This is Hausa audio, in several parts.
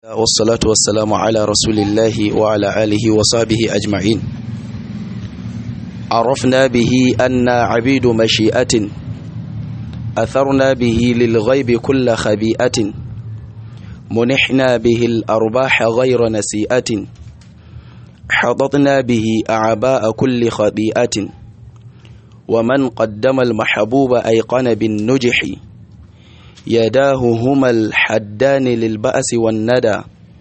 والصلاة والسلام على رسول الله وعلى آله وصحبه أجمعين عرفنا به أن عبيد مشيئة أثرنا به للغيب كل خبيئة منحنا به الأرباح غير نسيئة حضطنا به أعباء كل خبيئة ومن قدم المحبوب أيقن بالنجح يداه هما الحدان للبأس والندى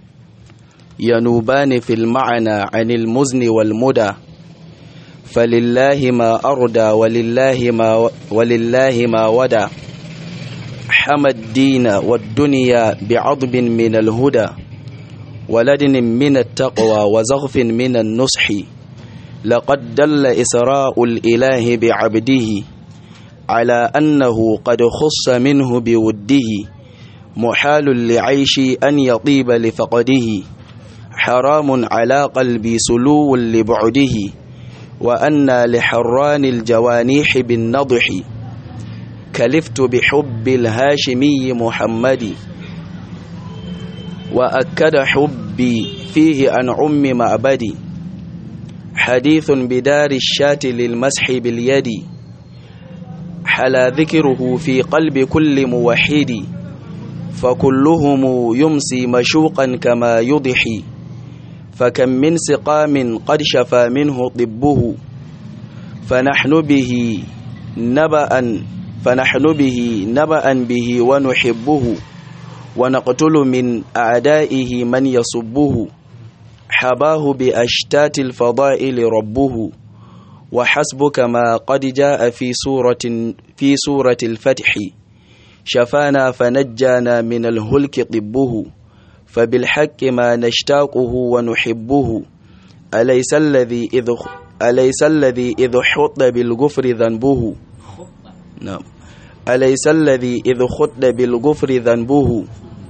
ينوبان في المعنى عن المزن والمدى فلله ما أردى ولله ما, ولله ما ودى حمى الدين والدنيا بعضب من الهدى ولدن من التقوى وزغف من النصح لقد دل إسراء الإله بعبده على أنه قد خص منه بوده محال لعيش أن يطيب لفقده حرام على قلبي سلو لبعده وأن لحران الجوانيح بالنضح كلفت بحب الهاشمي محمد وأكد حبي فيه عن عم معبدي حديث بدار الشاة للمسح باليد حلا ذكره في قلب كل موحد فكلهم يمسي مشوقا كما يضحي فكم من سقام قد شفى منه طبه فنحن به نبأ فنحن به نبأ به ونحبه ونقتل من أعدائه من يصبه حباه بأشتات الفضائل ربه وحسبك ما قد جاء في سورة في سورة الفتح شفانا فنجانا من الهلك طبه فبالحق ما نشتاقه ونحبه أليس الذي إذ أليس الذي إذ حط بالغفر ذنبه نعم أليس الذي إذ خط بالغفر ذنبه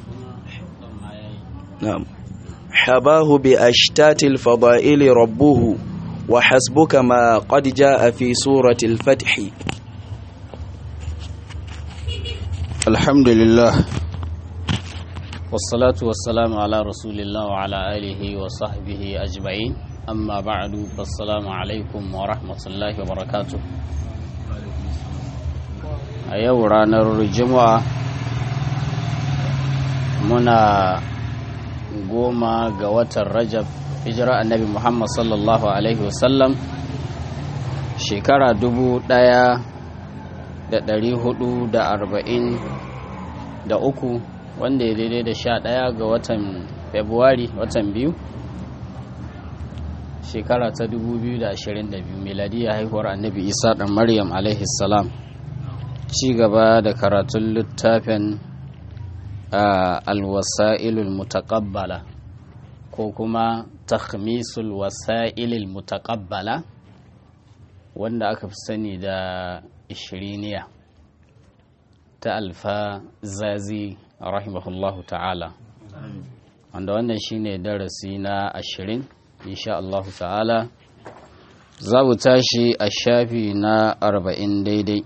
نعم حباه بأشتات الفضائل ربه وحسبك ما قد جاء في سورة الفتح الحمد لله والصلاة والسلام على رسول الله وعلى آله وصحبه أجمعين أما بعد فالسلام عليكم ورحمة الله وبركاته أيو رانر الجمعة منا goma ga watan rajab hijira annabi muhammad sallallahu alaihi wasallam shekara dubu daya da dari hudu da arba'in da uku wanda ya daidai da sha daya ga watan februari watan biyu shekara ta dubu biyu da ashirin da biyu miladiyya haihuwar annabi isa dan maryam alaihi salam ci gaba da karatun littafin alwasa'ilul mutaqabbala ko kuma takhmisul wasa'ilul mutaqabbala wanda aka fi sani da ishiriniya ta alfa zazi rahimahullahu ta'ala wanda wannan shine darasi na ashirin insha Allah ta'ala za mu tashi a shafi na arba'in daidai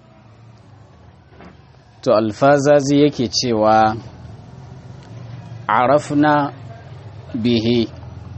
to alfazazi yake cewa arafna bihi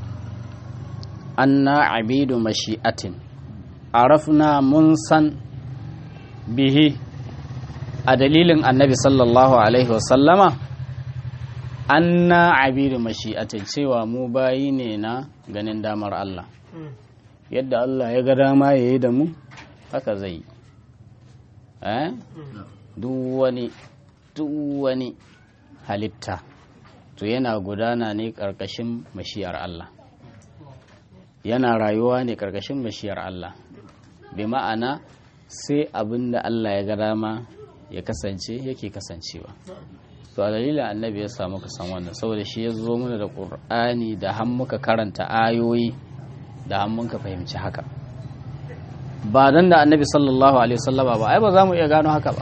anna abidu mashi'atin arafna mun san bihi a dalilin annabi sallallahu alaihi wasallama anna abidu mashi'atin cewa mu bayi ne na ganin damar Allah yadda Allah ya ga dama ya yi da mu haka zai yi eh duk wani duk wani halitta to yana gudana ne ƙarƙashin mashiyar Allah yana rayuwa ne ƙarƙashin mashiyar Allah bi ma'ana sai abin da Allah ya ga dama ya kasance yake kasancewa to a dalilin annabi ya samu ka san wannan saboda shi ya zo mana da ƙur'ani da han muka karanta ayoyi da han muka fahimci haka ba dan da annabi sallallahu alaihi wasallama ba ai ba za mu iya gano haka ba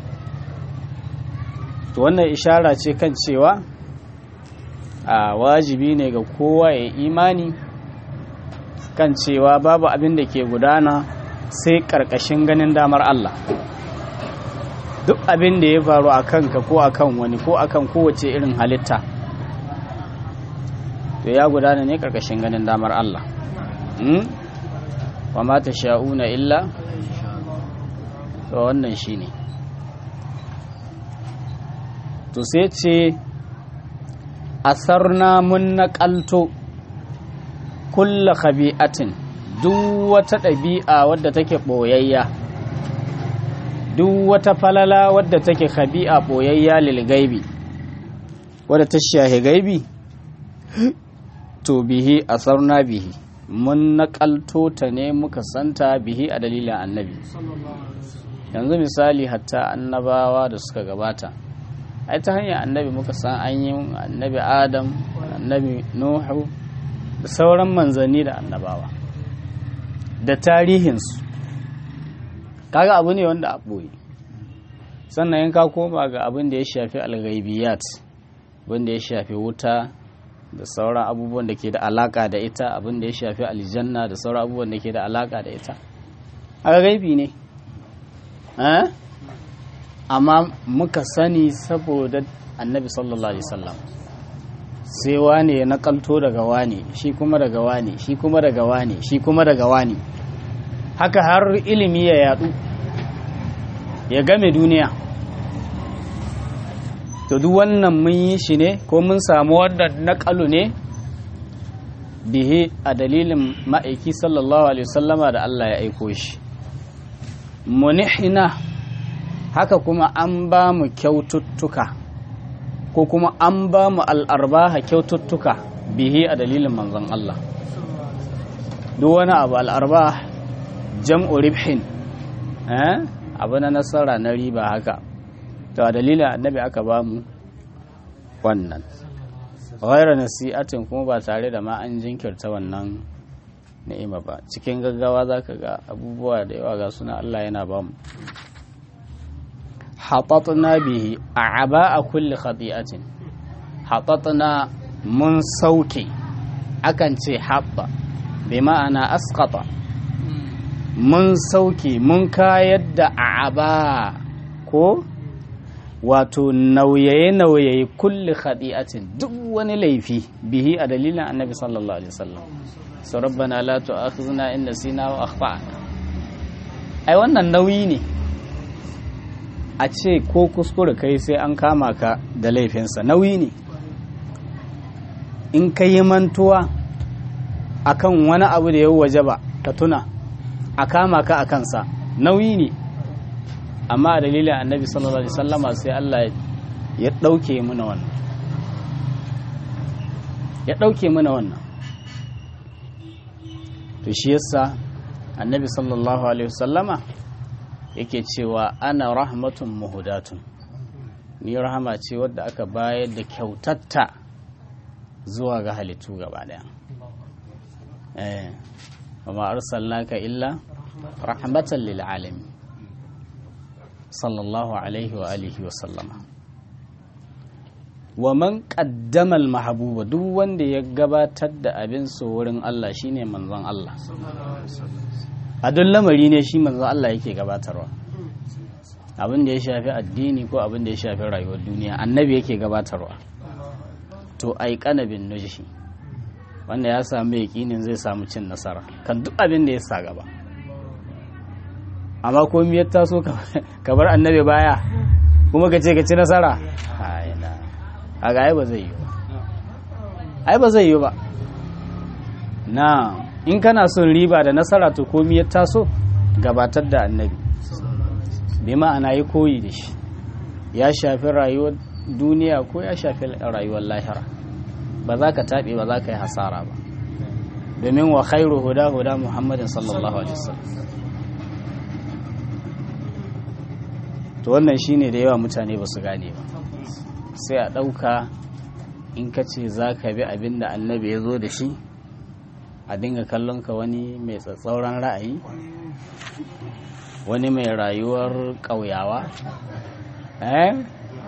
to wannan ishara ce kan cewa a wajibi ne ga kowa ya imani kan cewa babu abin da ke gudana sai ƙarƙashin ganin damar Allah duk abin da ya faru a kanka ko a kan wani ko a kan kowace irin halitta to ya gudana ne karkashin ganin damar Allah wa ma ta sha'una illa to wannan shi ne to sai ce asarna mun naƙalto kulla khabi'atin duk wata ɗabi'a wadda take ɓoyayya duk wata falala wadda take khabi'a ɓoyayya lil gaibi wadda ta shahi gaibi to bihi asarna bihi mun naƙalto ta ne muka santa bihi a dalilin annabi yanzu misali hatta annabawa da suka gabata ai ta hanyar annabi muka san an yi annabi adam annabi nuhu da sauran manzanni da annabawa da tarihinsu kaga abu ne wanda a ɓoye sannan in ka koma ga abin da ya shafi alghaibiyat abin da ya shafi wuta da sauran abubuwan da ke da alaka da ita abin da ya shafi aljanna da sauran abubuwan da ke da alaka da ita a gaibi ne amma muka sani saboda annabi sallallahu alaihi wasallam sai wane ya nakalto daga wane shi kuma daga wane shi kuma daga wane shi kuma daga wane haka har ilimi ya yadu ya game duniya to duk wannan mun yi shi ne ko mun samu wannan nakalu ne bihi a dalilin ma'aiki sallallahu alaihi wasallama da Allah ya aiko shi munihina haka kuma an ba mu kyaututtuka ko kuma an ba mu al'arbaha kyaututtuka bihi a dalilin manzon Allah duk wani abu al'arba jam'u ribhin abu na nasara na riba haka to a dalilin annabi aka ba mu wannan ghaira nasi'atin kuma ba tare da ma an jinkirta wannan ni'ima ba cikin gaggawa zaka ga abubuwa da yawa ga suna Allah yana ba mu hatatna bihi a'aba a kulli khati'atin hatatna mun sauke akan ce haɓɓa bi ma'ana asqata mun sauke mun kayar da a'aba ko wato nauyaye-nauyaye kulli khadi'atin duk wani laifi bihi a dalilin annabi sallallahu alaihi wasallam so rabbana la tu'akhizna in nasina wa akhtana ai wannan nauyi ne a ce ko kuskure kai sai an kama ka da laifinsa nauyi ne in ka yi mantuwa akan wani abu da ya waje ba ka tuna a kama ka a kansa nauyi ne amma a dalilin annabi sallallahu alaihi sallama sai Allah ya ɗauke muna wannan ya ɗauke muna wannan to shi yasa annabi sallallahu alaihi sallama yake cewa ana rahmatun muhudatun ni rahama ce wadda aka bayar da kyautatta zuwa ga halittu gaba daya eh wa arsalnaka illa rahmatan lil alamin sallallahu alaihi wa alihi wa sallama wa man qaddama al mahbuba duk wanda ya gabatar da abin so wurin Allah shine manzon Allah a duk lamari ne shi manzon Allah yake gabatarwa abin da ya shafi addini ko abin da ya shafi rayuwar duniya annabi yake gabatarwa to ai kanabin nujhi wanda ya samu yakinin zai samu cin nasara kan duk abin da ya sa gaba amma ko miyar taso ka bar annabi baya kuma ka ce ka ci nasara a ga ai ba zai yi ba ai ba zai yi ba na in kana son riba da nasara to ko miyar taso gabatar da annabi bai ma'ana yi koyi da shi ya shafi rayuwar duniya ko ya shafi rayuwar lahira ba za ka taɓe ba za ka yi hasara ba domin wa khairu huda huda muhammadin sallallahu alaihi wasallam to wannan shine da yawa mutane ba su gane ba sai a ɗauka in ka ce za ka bi abin da annabi ya zo da shi a dinga kallon ka wani mai tsatsauran ra'ayi wani mai rayuwar ƙauyawa eh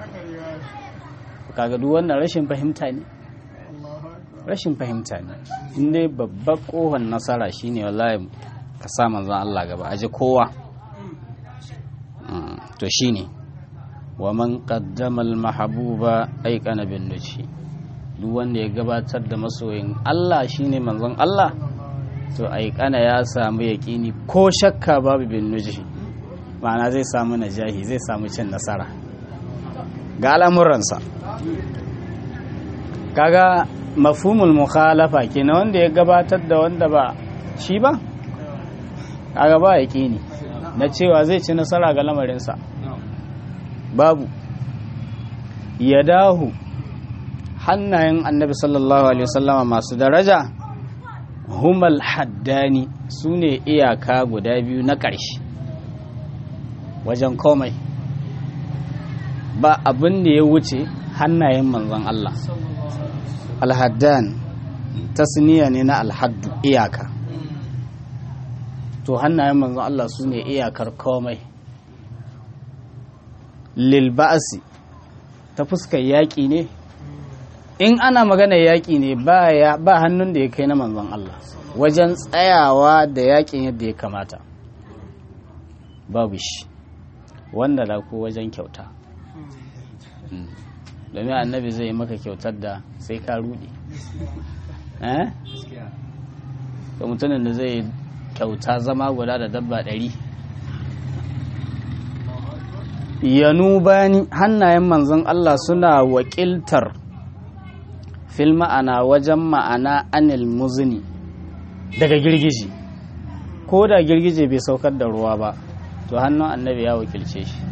kaga duk wannan rashin fahimta ne rashin fahimta ne inda babbar kohon nasara shine wallahi ka sa manzon Allah gaba aji kowa to shine wa man qaddama al mahbuba ayqana bin nuji duk wanda ya gabatar da masoyin Allah shine manzon Allah to aikana ya samu yaƙini ko shakka babu bin nuji ma'ana zai samu najahi zai samu cin nasara ga al'amuransa kaga mafhumul mukhalafa kenan wanda ya gabatar da wanda ba shi ba kaga ba yaƙini na cewa zai ci nasara ga lamarinsa babu ya dahu hannayen annabi sallallahu alaihi wasallama masu daraja humal haddani su ne iyaka guda biyu na ƙarshe wajen komai ba abin da ya wuce hannayen manzon Allah alhaddan tasniya ne na alhaddu iyaka to hannayen manzon Allah su ne iyakar komai lilba'asi ta fuskar yaƙi ne in ana magana yaƙi ne ba hannun da ya kai na manzon Allah wajen tsayawa da yaƙin yadda ya kamata babu shi wanda da ko wajen kyauta domin annabi zai maka kyautar da sai ka rudi eh da mutumin da zai kyauta zama guda da dabba ɗari yanu bani hannayen manzon Allah suna wakiltar fil ma'ana wajen ma'ana anil muzni daga girgiji ko da girgije bai saukar da ruwa ba to hannun annabi ya wakilce shi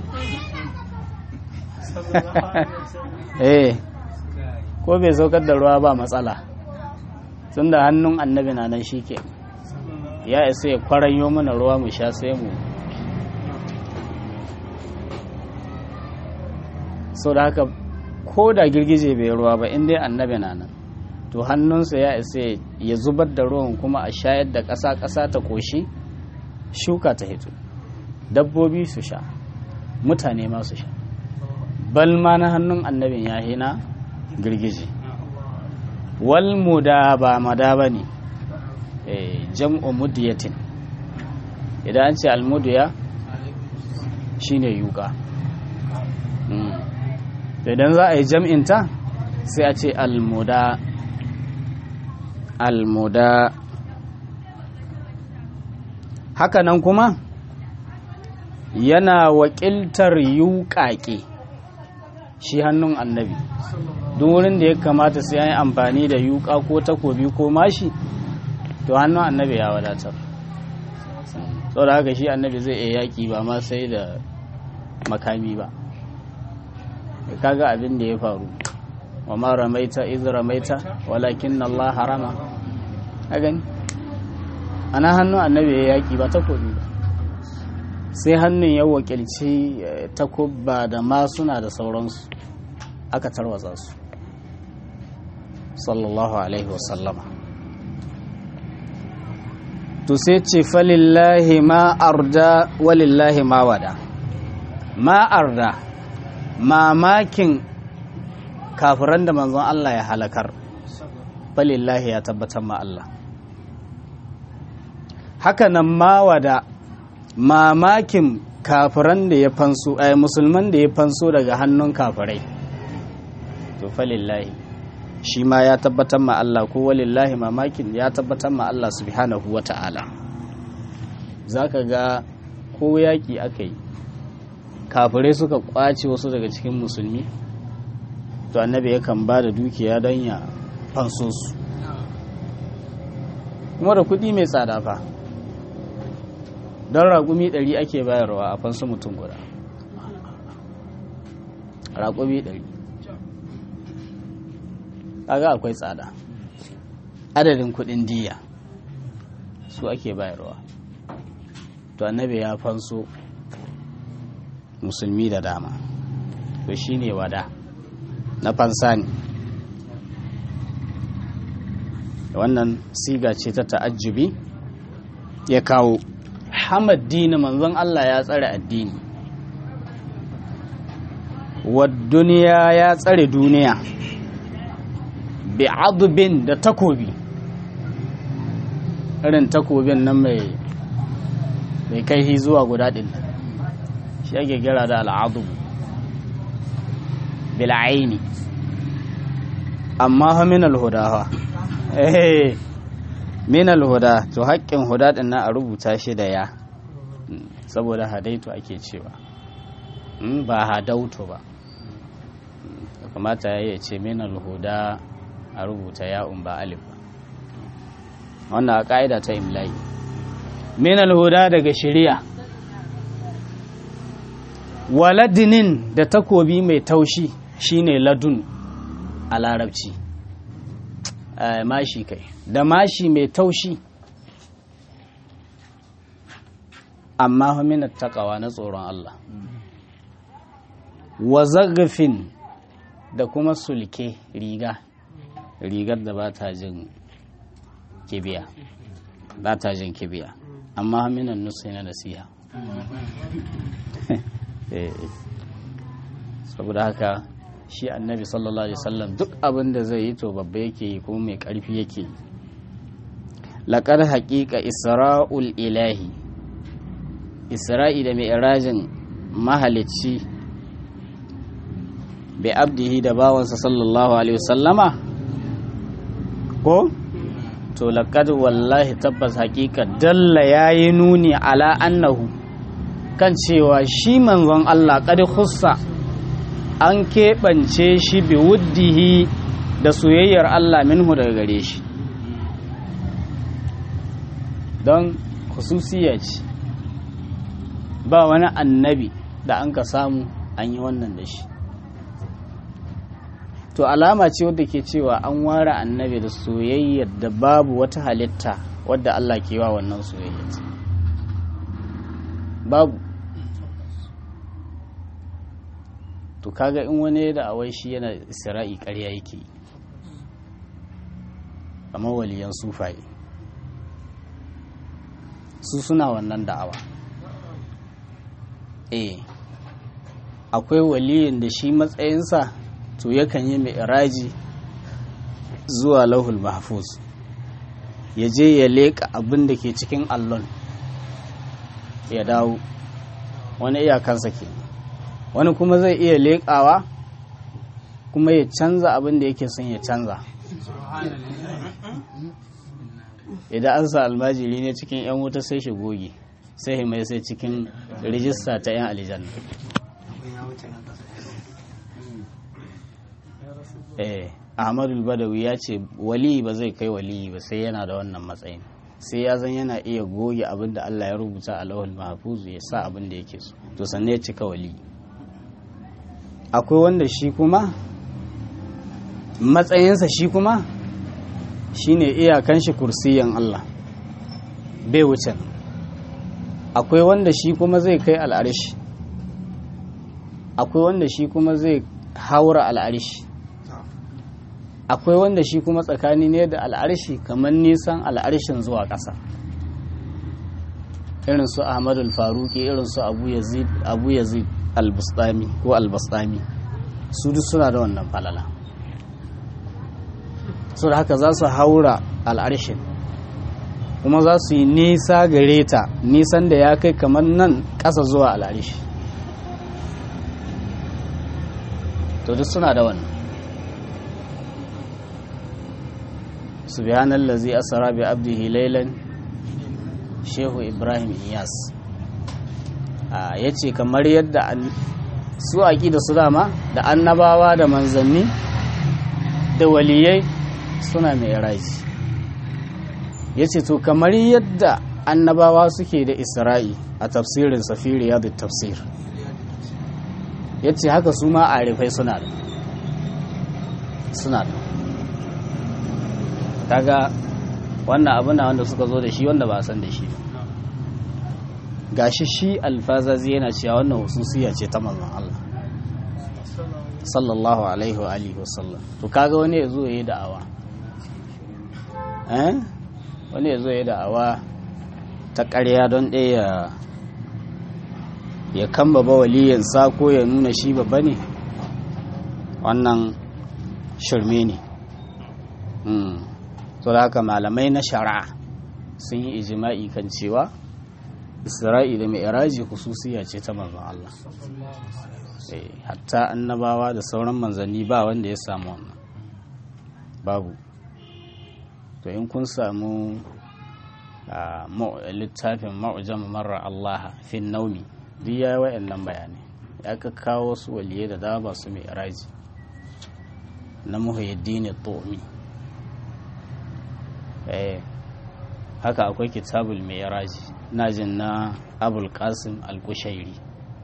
eh ko bai saukar da ruwa ba matsala tun da hannun annabi na nan shi ke ya isa ya kwaranyo mana ruwa mu sha sai mu so da haka ko da girgije bai ruwa ba in dai annabi na nan to hannunsa ya isa ya zubar da ruwan kuma a shayar da ƙasa ƙasa ta ƙoshi shuka ta hito dabbobi su sha mutane ma su sha bal ma na hannun annabin ya hina girgije wal muda ba mada ba ne jam'u mudiyatin idan an ce almudiya shine yuka idan za a yi jam'inta sai a ce almuda almuda hakanan kuma yana wakiltar yuƙaƙe shi hannun annabi duk wurin da ya kamata sai an yi amfani da yuƙa ko takobi ko mashi to hannun annabi ya wadatar da haka shi annabi zai iya yaƙi ba ma sai da makami ba kaga abin da ya faru wa ma ramaita iz ramaita walakin Allah harama a gani ana hannun annabi ya yaƙi ba takobi ba sai hannun ya wakilci takubba da masuna da sauransu aka tarwatsa su sallallahu alaihi wasallama to sai ce falillahi ma arda walillahi ma wada ma arda mamakin kafiran da manzon Allah ya halakar falillahi ya tabbatar ma Allah haka nan ma wada mamakin kafiran da ya fanso ai musulman da ya fanso daga hannun kafirai to falillahi shi ma ya tabbatar ma Allah ko walillahi mamakin ya tabbatar ma Allah subhanahu wa ta'ala zaka ga ko yaki aka yi kafirai suka kwace wasu daga cikin musulmi to annabi yakan ba da dukiya don ya fanso su kuma da kuɗi mai tsada fa don raƙumi ɗari ake bayarwa a fansu mutum guda raƙumi ɗari kaga akwai tsada adadin kuɗin diya su ake bayarwa to annabi ya fanso musulmi da dama to shine wada na fansa ne wannan siga ce ta ta'ajjubi ya kawo hamad dini manzon Allah ya tsare addini wa duniya ya tsare duniya bi adubin da takobi irin takobin nan mai mai kai zuwa guda ɗin shi ake gira da al'adubu bil'aini amma fa min alhuda fa eh min alhuda to haƙƙin huda din nan a rubuta shi da ya saboda hadaitu ake cewa ba hadautu ba kamata ya ce min alhuda a rubuta ya'un ba alif ba wannan a ƙa'ida ta imla'i min alhuda daga shari'a waladinin da takobi mai taushi shine ladun a larabci mashi kai da mashi mai taushi amma min takawa na tsoron Allah wa zagafin da kuma sulke riga rigar da ba ta jin kibiya ba ta jin kibiya amma minan nusu na nasiha saboda haka shi annabi sallallahu alaihi wasallam duk abin da zai yi to babba yake yi kuma mai karfi yake yi laƙar haƙiƙa isra'ul ilahi isra'i da mai irajin mahalicci bi abdihi da bawansa sallallahu alaihi wasallama ko to laqad wallahi tabbas hakika dalla yayi nuni ala annahu kan cewa shi manzon Allah qad khussa an keɓance shi bi wuddihi da soyayyar Allah minhu daga gare shi don khususiya ce ba wani annabi da an ka samu an yi wannan da shi to alama ce wadda ke cewa an ware annabi da soyayyar da babu wata halitta wadda Allah ke wa wannan soyayyar babu to kaga in wani da awai shi yana isra'i ƙarya yake kamar waliyan sufaye su suna wannan da'awa eh akwai waliyin da shi matsayinsa to yakan yi mi'raji zuwa lauhul mahfuz ya je ya leƙa abin da ke cikin allon ya dawo wani iyakansa ke wani kuma zai iya leƙawa kuma ya canza abin da yake son ya canza idan an sa almajiri ne cikin 'yan wuta sai shi goge sai mai sai cikin rijista ta 'yan aljanna eh ahmadu badawi ya ce wali ba zai kai wali ba sai yana da wannan matsayin sai ya zan yana iya goge abin da Allah ya rubuta a lawal mahfuzu ya sa abin da yake so to sannan ya cika wali akwai wanda shi kuma matsayinsa shi kuma shine iyakan shi kursiyan Allah bai wuce akwai wanda shi kuma zai kai al'arishi akwai wanda shi kuma zai haura al'arishi akwai wanda shi kuma tsakani ne da al'arshi kamar nisan al'arshin zuwa ƙasa irin su ahmadu faruki irin su abu yazid al-bustami ko al-bustami su duk suna da wannan falala su da haka za su haura al'arshin kuma za su yi nisa gare ta nisan da ya kai kamar nan ƙasa zuwa al'arshi to duk suna da wannan subhanallazi asra bi abdihi laylan shehu ibrahim iyas ya ce kamar yadda su da su dama da annabawa da manzanni da waliyai suna mai raji ya ce to kamar yadda annabawa suke da isra'i a tafsirin safiri ya da tafsir ya ce haka su ma arifai suna da suna da kaga wannan abu na wanda suka zo da shi wanda ba a san da shi gashi shi alfazazi yana cewa wannan hususiya ce ta manzon Allah sallallahu alaihi wa alihi wasallam to kaga wani ya zo ya yi da'awa eh wani ya zo ya yi da'awa ta ƙarya don ɗaya ya kamba ba waliyansa ko ya nuna shi babba ne wannan shirme ne to da haka malamai na shari'a sun yi ijima'i kan cewa isra'i da mai hususiya ce ta manzon Allah hatta annabawa da sauran manzanni ba wanda ya samu wannan babu to in kun samu a littafin ma'ujam marar Allah fin naumi duk ya yi wa'annan bayanai ya ka kawo wasu waliyai da dama su mai raji na muhyiddin tomi eh haka akwai kitabul mai raji na jin na abul qasim al-kushairi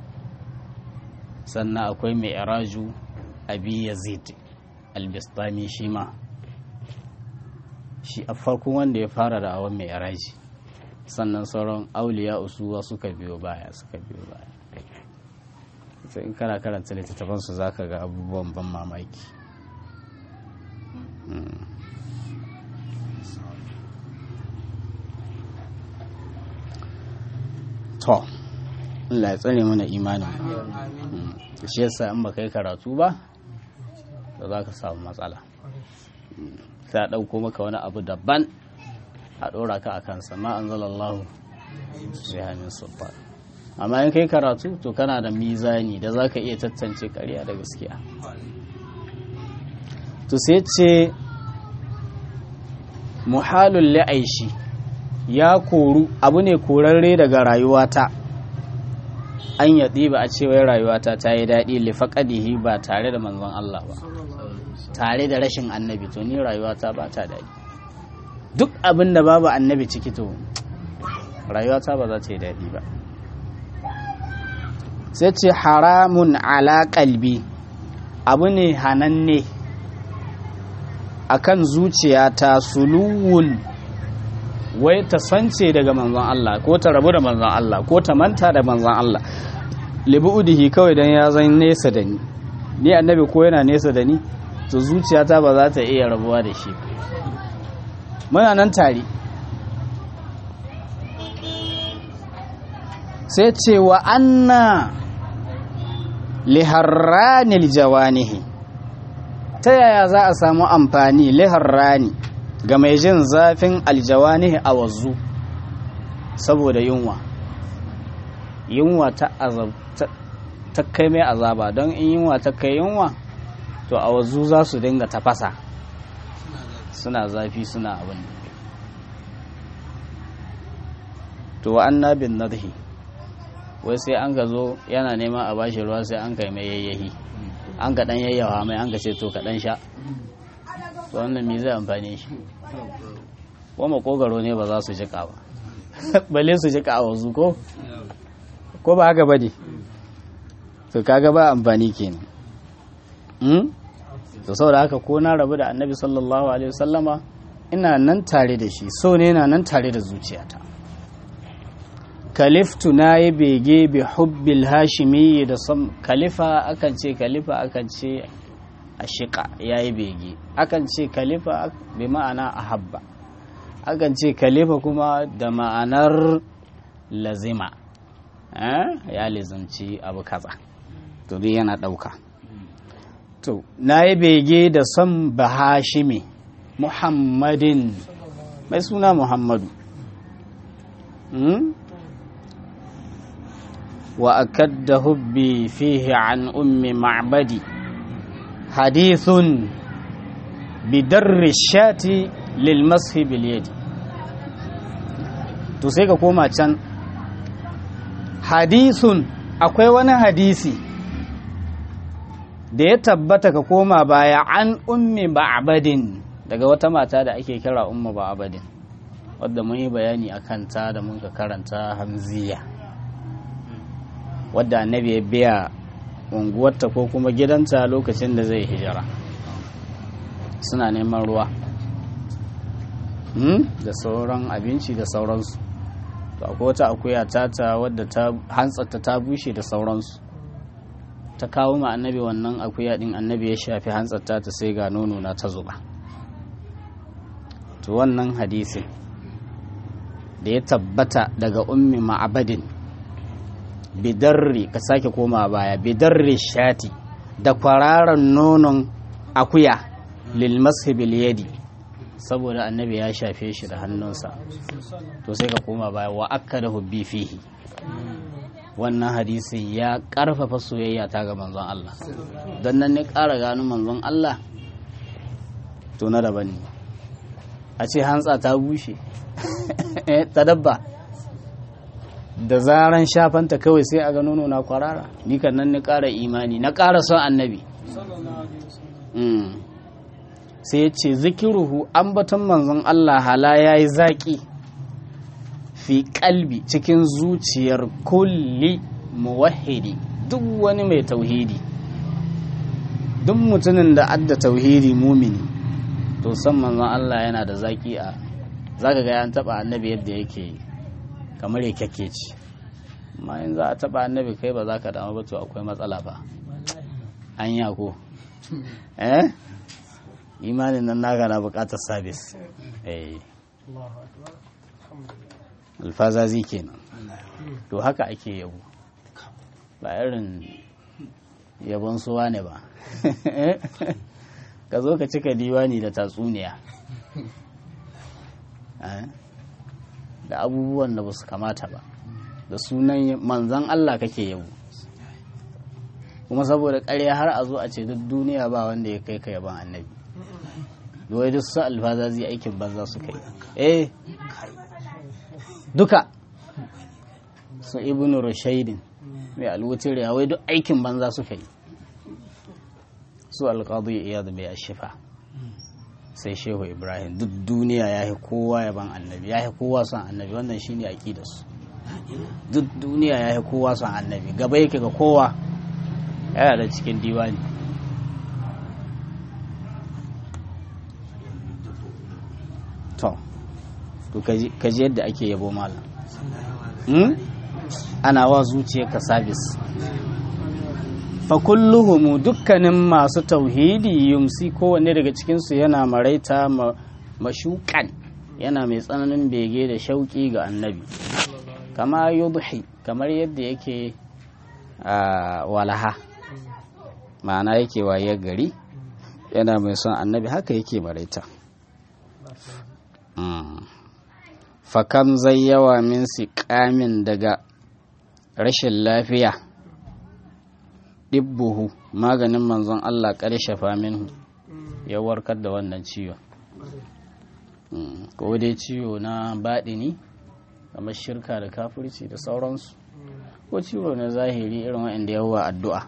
sannan akwai mai raju abi yazid al-bistami shi ma shi a farkon wanda ya fara da awon mai raji sannan sauran auliya usuwa suka biyo baya suka biyo baya sai in kana karanta littattafansu za ka ga abubuwan ban mamaki to Allah ya tsare mana imanin shi yasa in ba kai karatu ba da za ka samu matsala sai a ɗauko maka wani abu daban a ɗora ka a kansa ma an zalallahu sai hannun sulfan amma in kai karatu to kana da mizani da za ka iya tattance ƙarya da gaskiya to sai ce muhalun la'aishi ya koru abu ne korarre daga rayuwata an yaɗi ba a cewa rayuwata ta yi daɗi lifaƙadihi ba tare da manzon Allah ba tare da rashin annabi to ni rayuwata ba ta daɗi duk abin da babu annabi ciki to rayuwata ba za ta yi daɗi ba sai ce haramun ala kalbi abu ne hananne akan zuciyata suluwun wai ta sance daga manzon Allah ko ta rabu da manzon Allah ko ta manta da manzon Allah libu'udihi kawai dan ya zan nesa da ni ni annabi ko yana nesa da ni to zuciyata ba za ta iya rabuwa da shi muna nan tare sai ce wa anna liharranil jawanihi ta yaya za a samu amfani liharrani ga mai jin zafin aljawanihi a wazu saboda yunwa yunwa ta ta kai mai azaba don in yunwa ta kai yunwa to a wazu za su dinga tafasa suna zafi suna abin to wa annabin nadhi wai sai an ka zo yana neman a bashi ruwa sai an kai mai yayyahi an ka dan yayyawa mai an ka ce to ka dan sha to wannan me zai amfane shi ko makogaro ne ba za su jika ba balle su jika a wazu ko ko ba haka bane to kaga ba amfani kenan hmm? to saboda haka ko na rabu da annabi sallallahu alaihi wasallama ina nan tare da shi so ne na nan tare da zuciyata kaliftu na yi bege bi hubbil hashimi da sam kalifa akan ce kalifa akan ce a shiƙa ya yi bege akan ce kalifa bi ma'ana a habba akan ce kalifa kuma da ma'anar lazima ya lizimci abu kaza to dai yana ɗauka to na yi bege da son bahashimi muhammadin mai suna muhammadu وأكد هبي فيه عن أم معبدي حديث بدر الشاة للمسح باليد to sai ka koma can hadisun akwai wani hadisi da ya tabbata ka koma baya an ummi ba'abadin daga wata mata da ake kira umma ba'abadin wadda mun yi bayani a kanta da mun ka karanta hamziya wadda annabi ya biya unguwarta ko kuma gidanta lokacin da zai hijira suna neman ruwa da sauran abinci da sauransu to akwai wata akuya tata wadda ta hantsarta ta bushe da sauransu ta kawo ma annabi wannan akuya din annabi ya shafi hantsarta ta sai ga nono na ta zuba to wannan hadisin da ya tabbata daga ummi ma'abadin bidarri ka sake koma baya bidarri shati da kwararan nonon akuya lil mashibil yadi saboda annabi ya shafe shi da hannunsa to sai ka koma baya wa akka da hubbi fihi wannan hadisin ya karfafa soyayya ta ga manzon Allah don nan ne ƙara gano manzon Allah to na daban ne a ce hantsa ta bushe ta dabba da zaran shafanta kawai sai a ga nono na kwarara ni kan nan ni ƙara imani na ƙara son annabi sai ya ce zikiruhu ambaton manzon Allah hala ya yi zaƙi fi kalbi cikin zuciyar kulli muwahidi duk wani mai tauhidi duk mutumin da adda tauhidi mumini to san manzon Allah yana da zaƙi a zaka ga an taba annabi yadda yake kamar ya kyake ci amma in za a taba annabi kai ba za ka damu ba to akwai matsala ba an ko eh imanin nan naka na bukatar sabis eh alfazazi kenan to haka ake yabo ba irin yabon suwa ne ba ka zo ka cika diwani da tatsuniya da abubuwan da ba su kamata ba da sunan manzan Allah kake yabo kuma saboda ƙarya har a zo a ce duk duniya ba wanda ya kai ka yaban annabi wai duk su alfazazi aikin banza su kai eh duka su ibnu rushaidin mai alwutin wai duk aikin banza suka yi su alƙadu iyad mai ashifa sai shehu ibrahim duk duniya ya yi kowa yaban annabi ya yi kowa son annabi wannan shine aƙidarsu duk duniya ya yi kowa son annabi gaba yake ga kowa yana da cikin diwani to to kaji yadda ake yabo malam ana wa zuciyarka sabis fa kulluhumu dukkanin masu tauhidi yumsi kowanne daga cikinsu yana maraita mashukan yana mai tsananin bege da shauki ga annabi kama yudhi kamar yadda yake walaha ma'ana yake waye gari yana mai son annabi haka yake maraita fakam zai yawa min siƙamin daga rashin lafiya ɗibbuhu maganin manzon Allah ƙarshe minhu ya warkar da wannan ciwon ko dai ciwo na baɗini kamar shirka da kafirci da sauransu ko ciwo na zahiri irin waɗanda yawa addu'a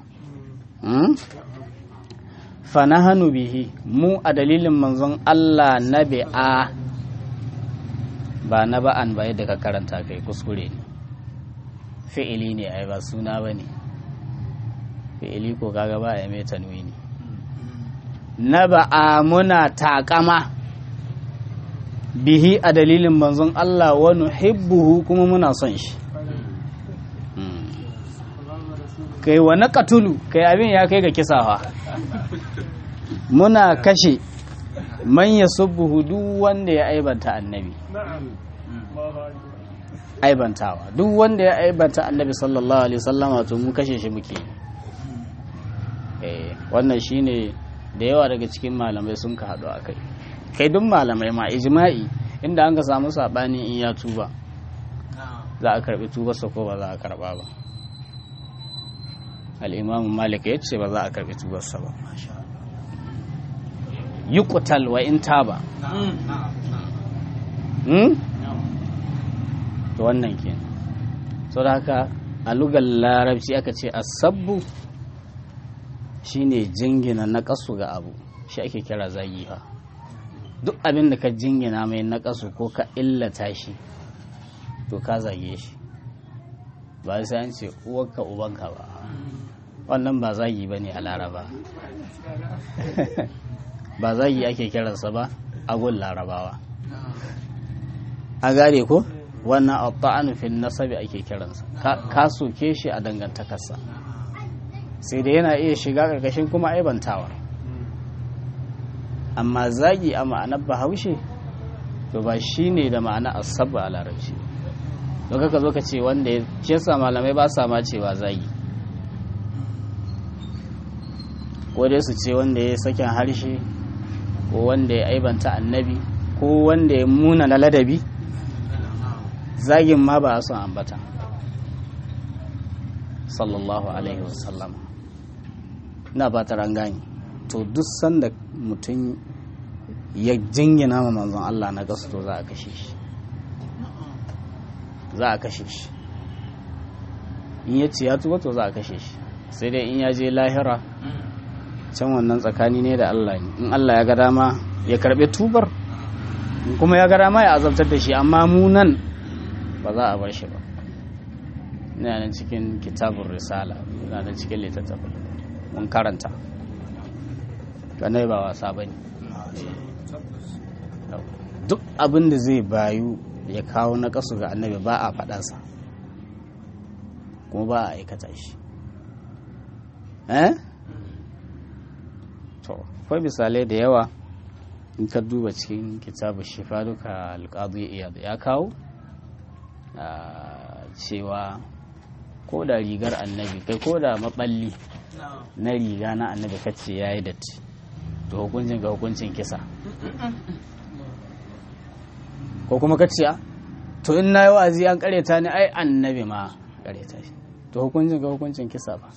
fana hannu bihi mu a dalilin manzon Allah na bi'a ba na ba'an ba yadda ka karanta kai kuskure ne fi'ili ne ai ba suna ba ne fi'ili ko kaga ba ya mai tanwini na ba'a muna takama bihi a dalilin manzon Allah wa nuhibbuhu kuma muna son shi kai wa na katulu kai abin ya kai ga kisawa muna kashe man ya subbuhu duk wanda ya aibanta annabi aibantawa duk wanda ya aibanta annabi sallallahu alaihi wasallama to mu kashe shi muke eh wannan shine da yawa daga cikin malamai sun ka haɗu akai kai duk malamai ma ijma'i inda an ka samu sabani in ya tuba za a karbi tubarsa ko ba za a karba ba al-imam malik ya ce ba za a karbi tubarsa ba yuqtal wa in taba to wannan ke so da haka a lugar larabci aka ce asabbu shine jingina na kasu ga abu shi ake kira zagi fa duk abin da ka jingina mai na kasu ko ka illata shi to ka zage shi ba sai an ce uwarka ubanka ba wannan ba zagi ba ne a laraba ba zagi ake kiransa ba a gun larabawa a gane ko wannan abba'anu fil nasabi ake kiransa ka soke shi a dangantakarsa sai da yana iya shiga ƙarƙashin kuma aibantawa amma zagi a ma'anar bahaushe to ba shi ne da ma'ana asabba a larabci don ka zo ka ce wanda ya sa malamai ba sa ma cewa zagi ko dai su ce wanda ya sakin harshe ko wanda ya aibanta annabi ko wanda ya muna na ladabi zagin ma ba a son ambata sallallahu alaihi wasallam na ba ta rangani to duk sanda mutum ya jingina ma manzon Allah na gasu to za a kashe shi za a kashe shi in ya ce ya tuba to za a kashe shi sai dai in ya je lahira can wannan tsakani ne da Allah ne in Allah ya ga dama ya karbe tubar in kuma ya ga dama ya azabtar da shi amma mu nan ba za a bar shi ba ina nan cikin kitabun risala ina nan cikin littattafai mun karanta ganai ba wasa ba ne duk abin da zai bayu ya kawo na kasu ga annabi ba a faɗansa kuma ba a aikata shi eh to akwai misalai da yawa in ka duba cikin kitabu shifa duka alƙadu ya kawo cewa ko da rigar annabi kai ko da maballi na riga na annabi kace ya yi datti to hukuncin ga hukuncin kisa ko kuma kace to in na yi wa'azi an kareta ni ai annabi ma kareta shi to hukuncin ga hukuncin kisa ba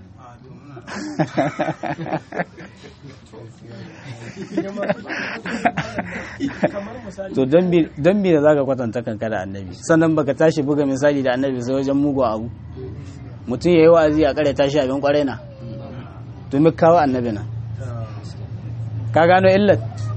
to don bi da za ka kwatanta kanka da annabi sannan baka tashi buga misali da annabi sai wajen mugu abu mutum ya yi wa'azi a kare tashi abin kwarai na to mi kawo annabi na ka gano illat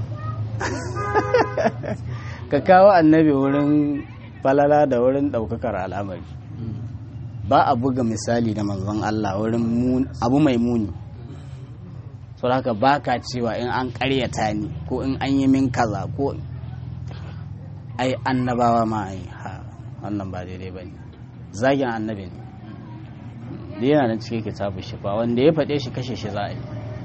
ka kawo annabi wurin falala da wurin daukakar al'amari ba a buga misali da manzon Allah wurin abu mai muni so haka ba ka cewa in an karyata ni ko in an yi min kaza ko ai annabawa ma ai ha wannan ba daidai ba ne zagin annabi ne da yana nan cikin kitabu shifa wanda ya faɗe shi kashe shi za a yi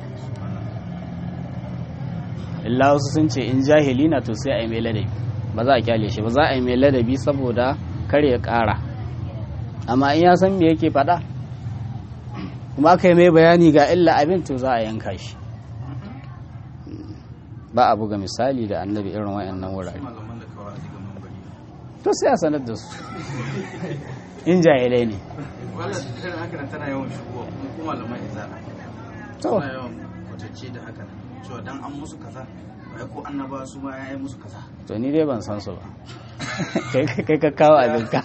illa wasu sun ce in jahili na to sai a yi mai ladabi ba za a kyale shi ba za a yi mai ladabi saboda kar ya ƙara amma in ya san me yake faɗa kuma aka yi mai bayani ga illa abin to za a yanka shi ba a buga misali da annabi irin wayannan wurare to sai a sanar da su in jahilai ne to kwatacce da haka cewa dan an musu kaza bai ko annaba su ma ya yi musu kaza to ni dai ban san su ba kai ka kawo abinka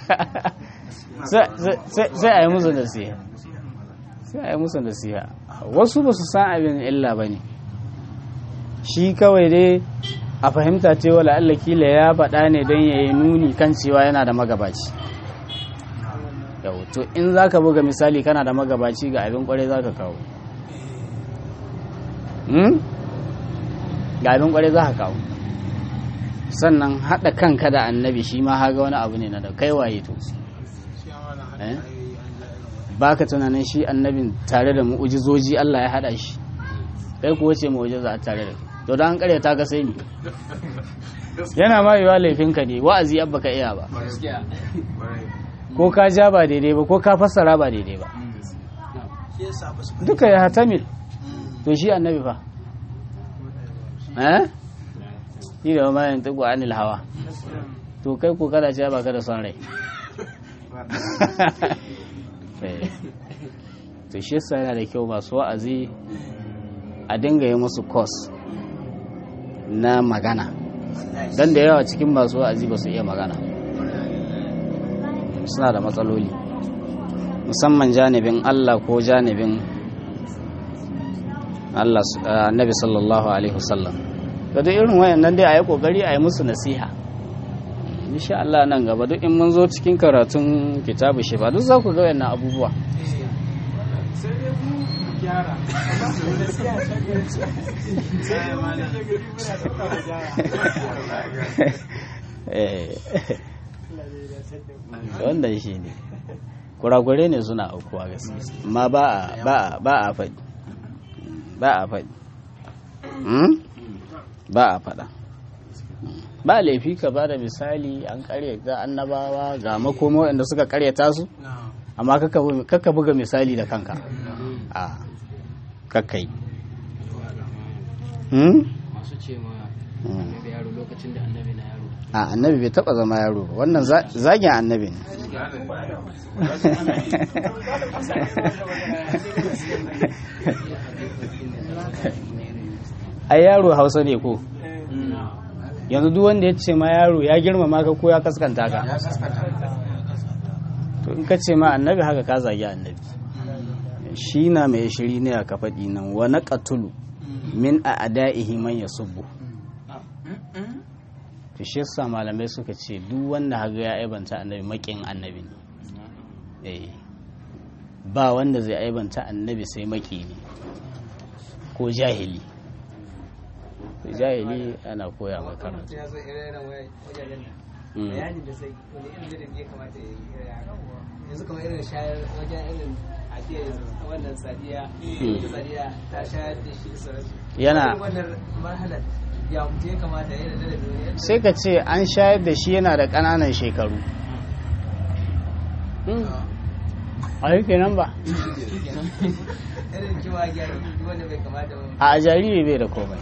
sai a yi musu nasiha sai a yi musu nasiha wasu ba su san abin illa ba ne shi kawai dai a fahimta cewa la'alla kila ya faɗa ne don ya yi nuni kan cewa yana da magabaci yau to in za ka buga misali kana da magabaci ga abin kwarai za ka kawo ga abin kwarai za ka kawo sannan haɗa kanka da annabi shi ma haga wani abu ne na da kai waye to ba ka tunanin shi annabin tare da mu'ujizoji Allah ya haɗa shi kai kuwa ce mu'ujiza a tare da to da an karya ta ka sai ni yana ma yiwa laifinka ne wa'azi abba ka iya ba ko ka ja ba daidai ba ko ka fassara ba daidai ba duka ya hatamil to shi annabi fa eh shi da ma yin tugu anil hawa to kai ko kada ce ba ka da son rai to shi yasa yana da kyau masu wa'azi a dinga yi musu kos na magana don da yawa cikin masu wa'azi ba su iya magana suna da matsaloli musamman janibin Allah ko janibin Allah annabi sallallahu alaihi wasallam da duk irin wayannan dai a yi kokari a yi musu nasiha insha Allah nan gaba duk in mun zo cikin karatun kitabu shi ba duk za ku ga wayannan abubuwa wannan shi ne kurakure ne suna aukuwa gaskiya amma ba a ba a faɗi ba a faɗi ba a faɗa ba laifi ka ba da misali an karyata annabawa ga makoma waɗanda suka karyata su amma kakka buga misali da kanka a kakka yi masu ce ma annabi yaro lokacin da annabi na yaro a annabi bai taba zama yaro ba wannan zagin annabi ne ai yaro hausa ne ko yanzu duk wanda ya ce ma yaro ya girmama ka ko ya kaskanta ka ya kaskata to in ka ce ma annabi haka ka zagi annabi shi na mai shiri ne a kafaɗi nan wa na ƙatulu min a ada'ihi man ya subbu to shi yasa malamai suka ce duk wanda haga ya aibanta annabi maƙin annabi ne Eh. ba wanda zai aibanta annabi sai maƙi ne ko jahili To jahili ana koya mai karatu ya zo ire-iren wajajen nan Mm. bayanin da sai wani irin da ya kamata ya yi yanzu kamar irin shayar wajen irin ajiya wannan sadiya wata sadiya ta shayar da shi da sauransu Yana- Irin wannan marhalar ya mutu ya kamata ya yi da wani sai ka ce an shayar da shi yana da ƙananan shekaru a yi kenan ba irin kiwa gyara wanda bai kamata ba a jariri bai da komai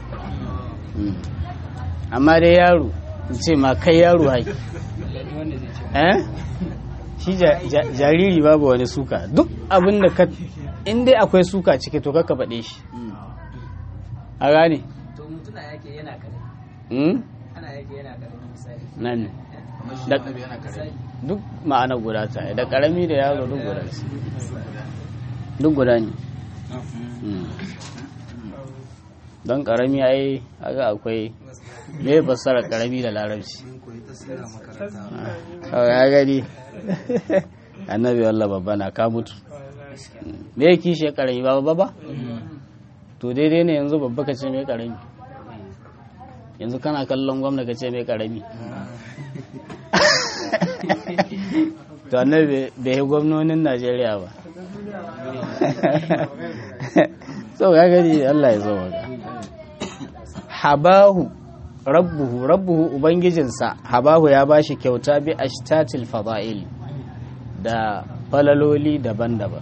amma dai yaro in ce ma kai yaro haƙi wanda zai ce eh shi ja- ja- jariri babu wani suka duk abin da ka in dai akwai suka ciki to kakka faɗe shi a gane to mutuna yake yana kare Hmm? ana yake yana kare misali nan ne kamar shi Da- annabi yana kare duk ma'ana guda ta da ƙarami da yaro duk guda ce duk guda ne Hmm. don ƙarami ai haka akwai me fassara ƙarami da larabci mun koyi tasira makaranta kawai ya gani annabi wallah babba na ka mutu me ya kishe karami ba babba ba to daidai ne yanzu babba ka ce mai karami yanzu kana kallon gwamna ka ce mai karami to annabi bai yi gwamnonin najeriya ba so ya gani allah ya zo maka habahu rabbuhu rabbuhu ubangijinsa habahu ya bashi kyauta bi ashtatil fada'il da falaloli daban-daban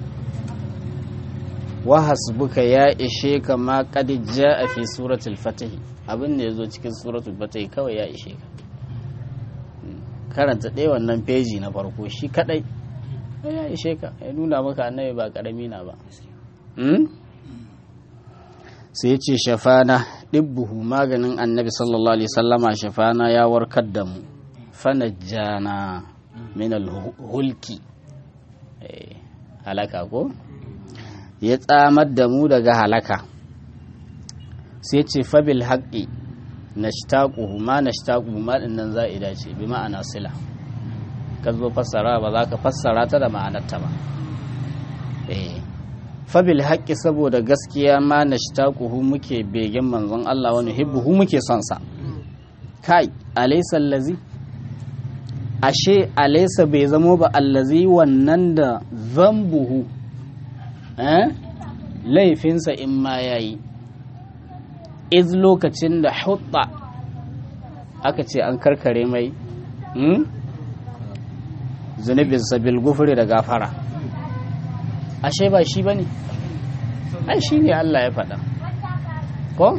wa hasbuka ya ishe ka ma qad jaa fi suratul fatih abin da yazo cikin suratul fatih kawai ya ishe ka karanta ɗaya wannan peji na farko shi kadai ya ishe ka ya nuna maka annabi ba karami na ba Hmm? sai ya ce shafana ɗibbuhu maganin annabi sallallahu alaihi sallama shafana ya warkar da mu fanajjana min hulki Eh, halaka ko ya tsamar da mu daga halaka sai ce fabil haƙi na shtaƙuhu ma na shtaƙuhu ma ɗin nan za'ida ce bi ma'ana sila ka zo fassara ba za ka fassara ta da ma'anarta ba eh fabil haƙƙi saboda gaskiya ma na shtaquhu muke begen manzon Allah wani hibbuhu muke son sa kai alaysa allazi ashe alaysa bai zamo ba allazi wannan da zambuhu eh laifinsa in ma yayi iz lokacin da hutta aka ce an karkare mai hmm? zunubinsa bil gufuri da gafara ashe ba shi ba ne ai shi ne Allah ya faɗa ko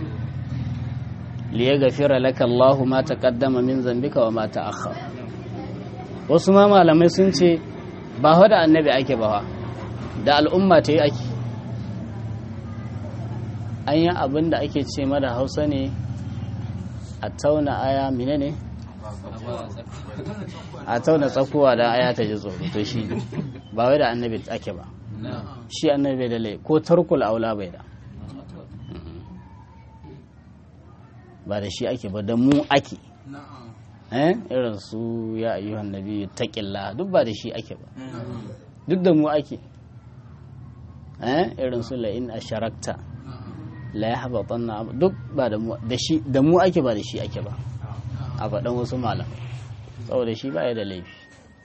liya gafira laka Allahu ma taqaddama min zambika wa ma ta'akhkhar wasu ma malamai sun ce ba fa da annabi ake ba fa da al'umma ta yi ake an yi abin da ake ce mada hausa ne a tauna aya mine ne a tauna tsakuwa da aya ta ji tsoro to shi ne ba wai da annabi ake ba shi annabi bai da lai ko tarkul aula bai da ba da shi ake ba da mu ake eh irin su ya ayyuhan nabi taqilla duk ba da shi ake ba duk da mu ake eh irin su la in asharakta la yahbatanna duk ba da mu da shi da mu ake ba da shi ake ba a faɗan wasu malamai saboda shi ba ya da laifi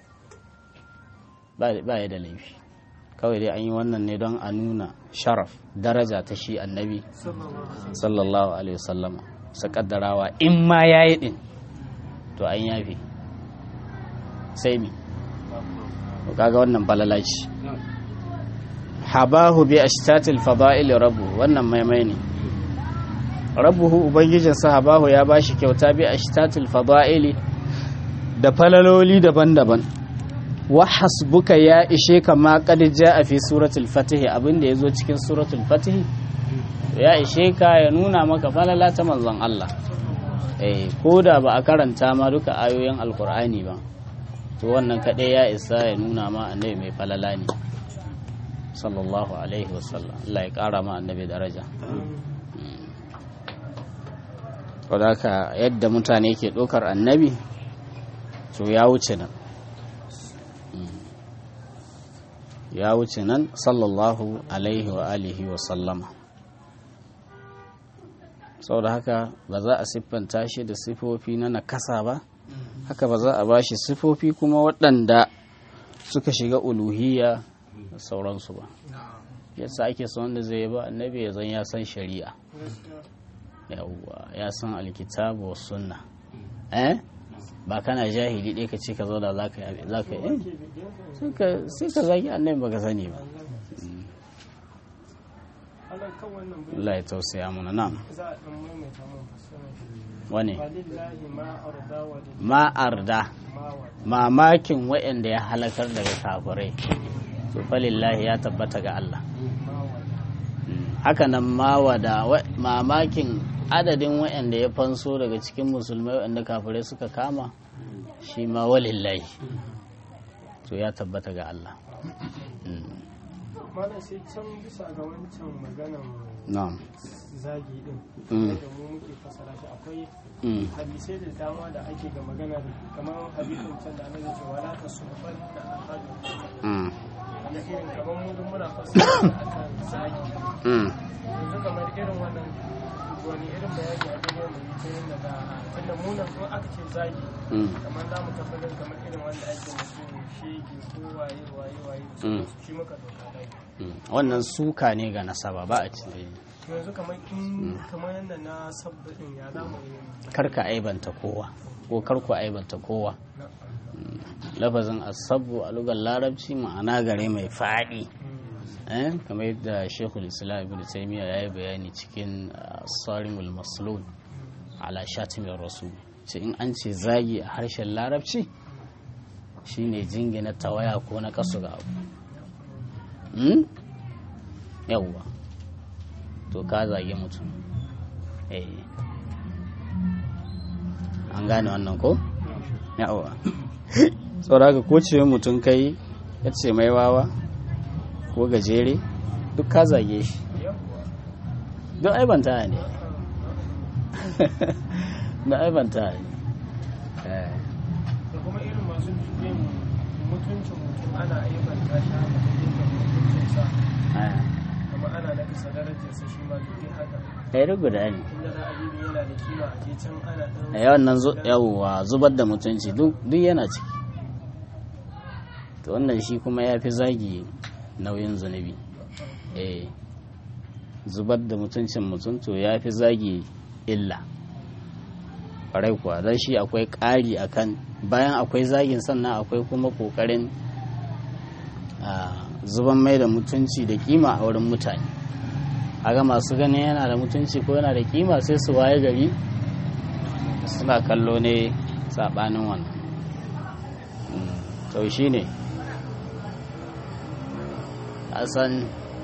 ba ya da laifi kawai dai an yi wannan ne don a nuna sharaf daraja ta shi annabi sallallahu alaihi wasallama su kaddarawa in ma ya yi ɗin to an yafe sai mi to kaga wannan balalaci habahu bi ashtatil fada'il rabbu wannan maimai ne rabbuhu ubangijinsa habahu ya bashi kyauta bi ashtatil fada'ili da falaloli daban-daban wa hasbuka ya ishe ka ma qad a fi suratul fatih abinda yazo cikin suratul fatih ya ishe ka ya nuna maka falala ta manzon Allah eh ko da ba a karanta ma duka ayoyin alkur'ani ba to wannan kaɗai ya isa ya nuna ma annabi mai falala ne sallallahu alaihi wasallam Allah ya ƙara ma annabi daraja wadaka yadda mutane ke ɗaukar annabi to ya wuce nan ya wuce nan sallallahu alaihi wa alihi wa sallama saboda haka ba za a siffanta shi da siffofi na nakasa ba haka ba za a ba shi siffofi kuma waɗanda suka shiga uluhiyya da sauransu ba yasa ake son wanda zai ba annabi ya zan ya san shari'a yawwa ya san alkitabu wa sunna eh ba kana jahili ɗaya ka ce ka zo da za ka yi za ka yi sai ka zagi annabi baka sani ba Allah kan wannan bai Allah ya tausaya mana nan za a ɗan maimaita mun fassara shi. wane Walillahi ma arda wa lil ma'arda ma wa mamakin waɗanda ya halakar daga kafirai to falillahi ya tabbata ga Allah ma wa haka nan mawada wa- mamakin adadin waɗanda ya fanso daga cikin musulmai waɗanda kafirai suka kama shi ma walillahi to ya tabbata ga Allah Malam sai can bisa ga wancan maganan na'am zagi din Mm. da mu muke fasara shi akwai Mm. hadisai da dama da ake ga magana da kamar hadisin can da annabi ce wala tasufan da ahadu Mm. da irin kamar mu duk muna fasara shi akan zagi Mm. yanzu kamar irin wannan wani irin bayani a gare mu ta yadda da tunda mu nan ko aka ce zagi Mm. kamar za mu tabbatar kamar irin wanda ake mutum shege ko waye waye waye Mm. shi muka doka dai Mm. wannan suka ne ga nasaba ba a ce to yanzu kamar in kamar yadda na sabbin ya za mu yi karka aibanta kowa ko karku aibanta kowa lafazin asabu a lugar larabci ma'ana gare mai faɗi eh kamar yadda shekul islam ibn taymiya ya yi bayani cikin ah, sarimul maslul ala shatimin rasul ce in an ce zagi a harshen larabci shine jingina tawaya ko na kasu ga abu Hmm? yawwa to ka zage mutum eh an gane wannan ko yawwa saboda ko ce mutum kai ya ce mai wawa ko gajere duk ka zage shi duk aibanta ne da aibanta ne Eh, da kuma irin masu yin mutuncin mutum ana aibanta shi haka da yin mutuncinsa eh. kuma ana nakasa darajarsa shi ma duk dai haka ɗaya duk guda ne inda za a yi yana da kima a je can ana ɗan a yawan nan yawwa zubar da mutunci duk duk yana ciki to wannan shi kuma ya fi zagi nauyin zunubi eh zubar da mutuncin mutum to ya fi zagi illa ƙwarai kuwa don shi akwai ƙari akan bayan akwai zagin sannan akwai kuma ƙoƙarin ah, zuban mai da mutunci da kima a wurin mutane aga masu ganin yana da mutunci ko yana da kima sai su waye gari suna kallo ne saɓanin wannan Mm, to shi ne a san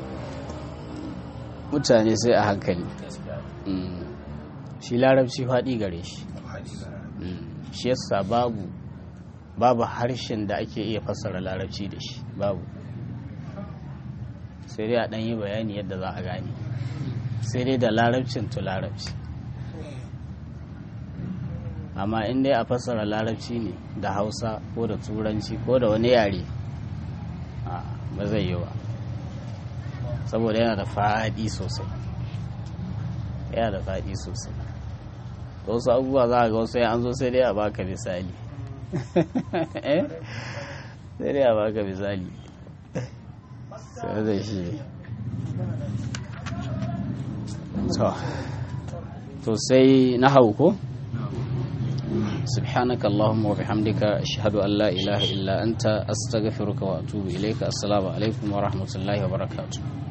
mutane sai a hankali Mm, shi larabci faɗi gare shi Mm, shi yasa babu babu harshen da ake iya fassara larabci da shi babu sai dai a ɗan yi bayani yadda za a gane sai dai da larabcin to larabci amma in dai a fassara larabci ne da hausa ko da turanci ko da wani yare a, ba zai yi ba saboda yana da faɗi sosai yana da faɗi sosai wasu abubuwa za a ga wasu an zo sai dai a baka misali Eh? sai dai a baka misali sai da shi to to sai na hau ko سبحانك اللهم وبحمدك أشهد أن لا إله إلا أنت أستغفرك وأتوب إليك السلام عليكم ورحمة الله وبركاته